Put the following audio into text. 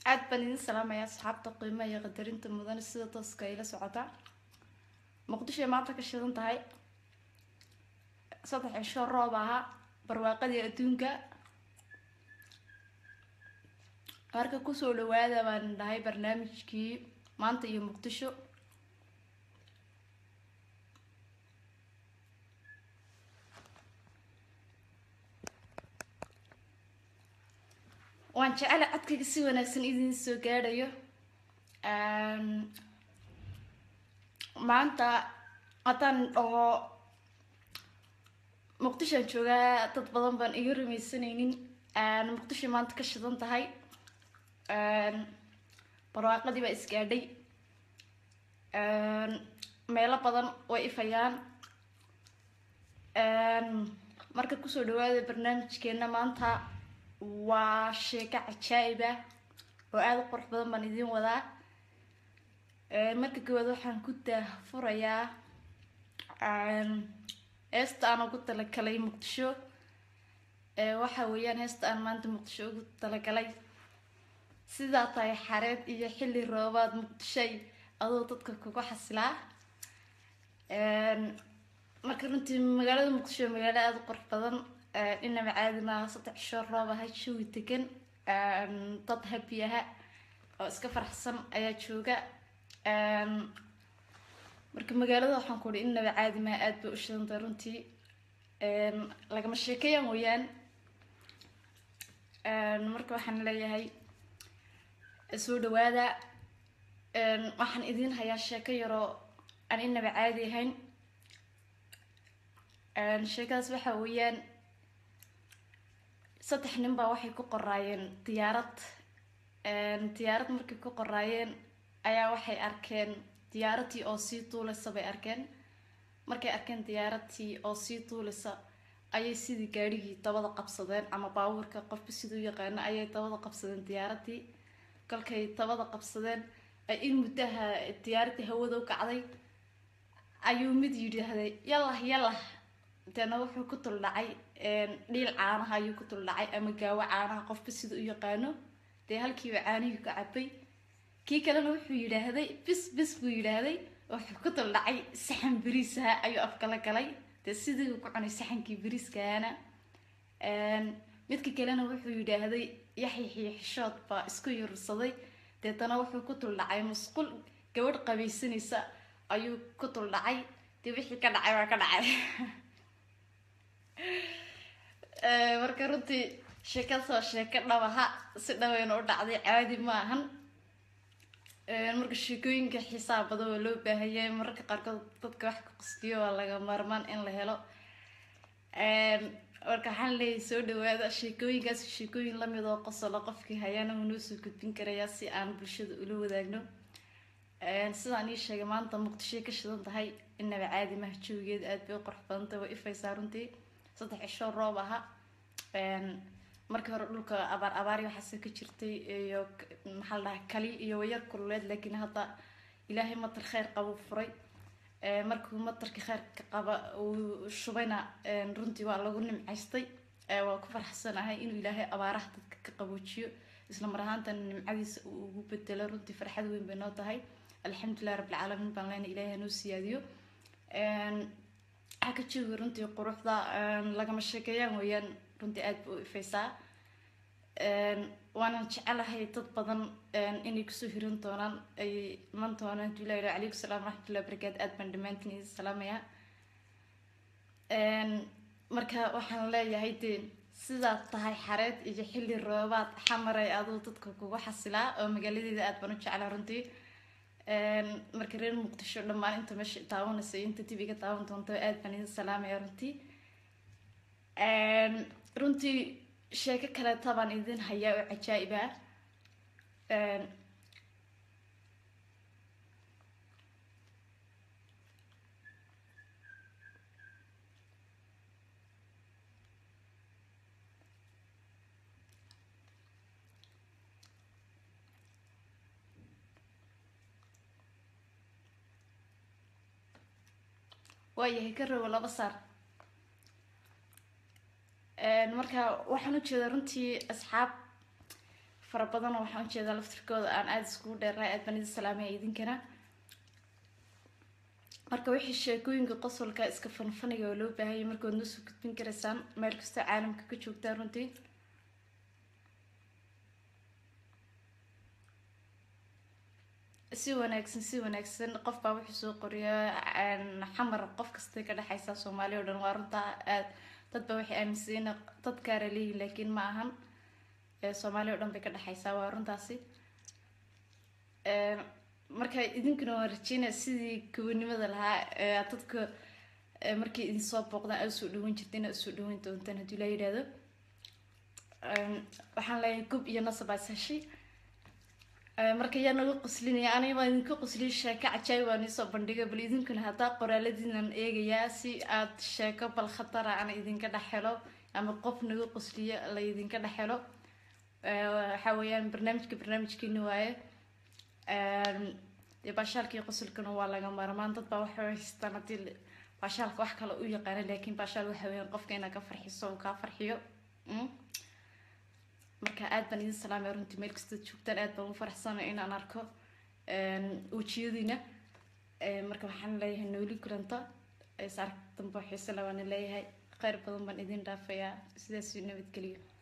aad baan idin salaamaya asxaabta qiimaha iyo qadarinta mudan sida tooska ila socota muqdishoay maanta ka shidan tahay saddex cisho roob ahaa barwaaqadii adduunka marka kusoo dhawaada baan dhahay barnaamijkii maanta iyo muqdisho waan jecela codkayga si wanaagsan idin soo gaadhayo maanta haddaan dhaho muqdishoan joogaa dad badan baan iga rumaysanaynin muqdisho maanta ka shidan tahay barwaaqadii baa isgaadhay meelo badan way ifayaan marka kusoo dhawaada barnaamijkeena maanta waa sheeko cajaa'ib ah oo aada u qurux badan baan idiin wadaa marka koowaad waxaan ku daahfurayaa heesta aan ugu talagalay muqdisho waxa weeyaan heesta aan maanta muqdisho ugu talagalay sidaa tahay xareed iyo xilli roobaad muqdishay adoo dadka kugu xasilaa marka runtii magaalada muqdisho waa magaalo aada u qurux badan dhinaba caadi maaha saddex cisho roob aha jawi degan dad habi aha oo iska faraxsan ayaa jooga marka magaalada waxaan ku uhi inaba caadi maaha aada bay u shidantay runtii lagama sheekayaan weyaan marka waxaan leeyahay soo dhawaada waxaan idiin hayaa sheeko yaroo aan inaba caadi ahayn sheekadaas waxa weeyaan saddex nin baa waxay ku qoraayeen diyaarad diyaarad markay ku qoraayeen ayaa waxay arkeen diyaaradtii oo sii duuleysa bay arkeen markay arkeen diyaaradtii oo sii duuleysa ayay sidii gaadhigii dabada qabsadeen ama baabuurka qofka siduu yaqaano ayay dabada qabsadeen diyaaradii kolkay dabada qabsadeen ay in muddaha diyaaradii hawada u kacday ayuu mid yidhaahday yallah yallah deena wuxuu ku tuldhacay dhiil caanaha ayuu ku tuldhacay ama gaawo caanaha qofba sida u yaqaano dee halkiiba caanihii ka cabay kii kalena wuxuu yidhaahday bis bis buu yidhaahday wuxuu ku tuldhacay saxan beriisaha ayuu afkala galay dee sidii ku cunay saxankii beriiskahana midka kalena wuxuu yidhaahday yaxyaxiyo xishood baa isku yurursaday deetana wuxuu ku tuldhacay musqul gabadh qabaysanaysa ayuu ku tuldhacay dee wixii ka dhacay waa ka dhacay marka runtii sheekadaas waa sheeko dhabaha si dhaweyna u dhacday caadi ma ahan marka sheekooyinka xisaab badan waa loo baahanyay mararka qaarkood dadka wax ka qasdiyo waa laga maarmaan in la helo marka waxaan leeyahay soo dhawaada sheekooyinkaas sheekooyin lamid oo qosolo qofkii hayaana wuu noo soo gudbin karayaa si aan bulshada ula wadaagno sidaan ii sheegay maanta muqdishoy ka shidan tahay inaba caadi maha jawigeeda aada bay u qurux badantay waa ifaysaa runtii saddex cisho roob aha markii hore dhulka abaar abaari waxaase ka jirtay iyo maxaa la dhahaa kali iyo wayar kululeed laakiin hadda ilaahay matar kheyr qaba furay markuu matarkii kheyrka qaba uu shubayna runtii waa lagu nimcaystay waa ku farxsanahay inuu ilaahay abaaraha dadka ka qaboojiyo isla mar ahaantana nimcadiisa uu ugu bedelo runtii farxad weyn bay noo tahay alxamdulilah rabbilcaalamiin baan leyna ilaahay hanoo siyaadiyo waxaa ka jooga runtii quruxda lagama sheekeeyaan weeyaan runtii aada ba u ifaysaa waanan jecelahay dad badan inay kusoo hirin doonaan ay iman doonaan dulah calaykum salaam waraxmatullahi barakaatu aad baan dhammaantiin idin salaamayaa marka waxaan leeyahay dee sidaad tahay xareed iyo xilli roobaad xamaray aduu dadka kugu xasilaa oo magaaladeeda aad baan u jeclaa runtii marka reer muqdisho dhammaan inta meesha taawanaysa inta dib iga taawan doonto aad baan idin salaamaya runtii runtii sheeko kaleeta baan idin hayaa oo cajaa'ib ah waayahay ka rogo laba saar marka waxaan u jeedaa runtii asxaab fara badanoo waxaan ujeedaa laftirkooda aan aada iskugu dheerahay aad baan idin salaamaya idinkana marka wixii sheekooyinka qosolka iska fanfaniga oo loo baahanyay markaad noo soo gudbin karaysaan meel kastoo caalamka ka joogtaa runtii si wanaagsan si wanaagsan qof baa wuxuu soo qoriya xamar qof kastay ka dhexaysaa soomaaliya o dhan waa runtaa aad dad baa waxay aaminsayiin dad gaara leeyihin laakiin ma ahan soomaaliya o dhan bay ka dhexaysaa waa runtaasi marka idinkuna waan rajeynaya sidii gobanimada lahaa dadka markay idin soo booqdaan aad usoo dhawan jirta inaad usoo dhawan doontaan haddii laa yidhaahdo waxaan leeyahay gob iyo nasab aad heshay marka yaa naga qoslinaya aniga baan idinka qosliya sheeko cajaayib waan iisoo bandhigay bal idinkuna haddaa qoraaladiinan eegayaa si aad sheeko bal khatara aan idinka dhex helo ama qof naga qosliya la idinka dhex helo waxaa weeyaan barnaamijka barnaamijkeeni waaye dee baashaalkii qosolkana waa laga maarmaan dad baa waxay haystaan haddii baashaalka wax kale u yaqaana laakiin baashaal waxa weeyaan qofka inaad ka farxiso uu kaa farxiyo marka aad baan idin salaamaya runtii meel kastood joogtaan aad baan u faraxsanay inaan arko wejiyadiina marka waxaan leeyahay nooli kulanta is ark dambe xiise labaana leeyahay kheyr badan baan idin dhaafayaa sidaas nabadgeliyo